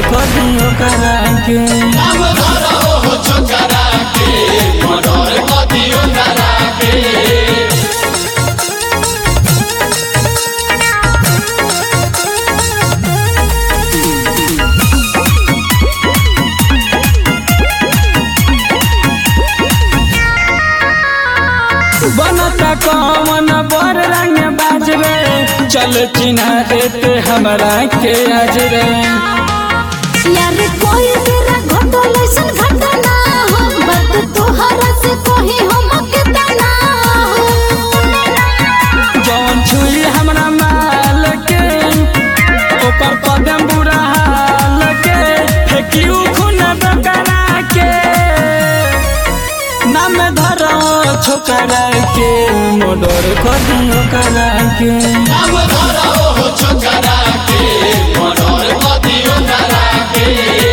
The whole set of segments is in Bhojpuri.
कर दियो करा के नाम धरा हो छोकरा के मर्डर क दियो करा के बनता कौन बर रंग बाज रे चल चिन्हा देते हमरा के आज रे यार कोई तेरा घटल ऐसन घटना हो बात तोहरा से कोही हम के तना हो जौन छुई हमरा माल के ओकर कदम बुरा हाल के फेंकियो खून बकरा के नाम धरो छोकरा के मोडर कर दियो करा के नाम धरा हो छोकरा के मर्डर क दियो करा के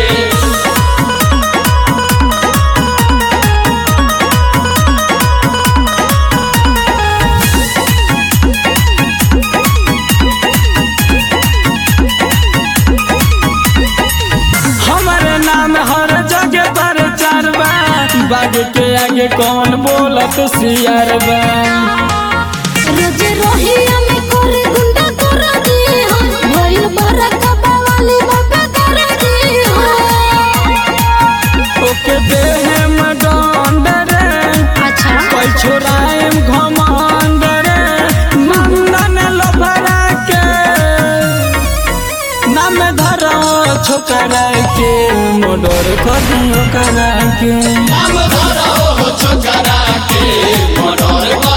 हमारे नाम हर जगह पर चरबा बाग के आगे कौन बोलत सियार बा रोज रोहिया में करे गुंडा कर दी हो भइल बरक बावाली बाबा कर दी हो ओके देहे में डंड रे अच्छा कोई छोराएम घमंड रे नंदन लफरा के नाम धरो छोकरा के मोडर कर दियो करा के नाम धरा हो छोकरा के मर्डर क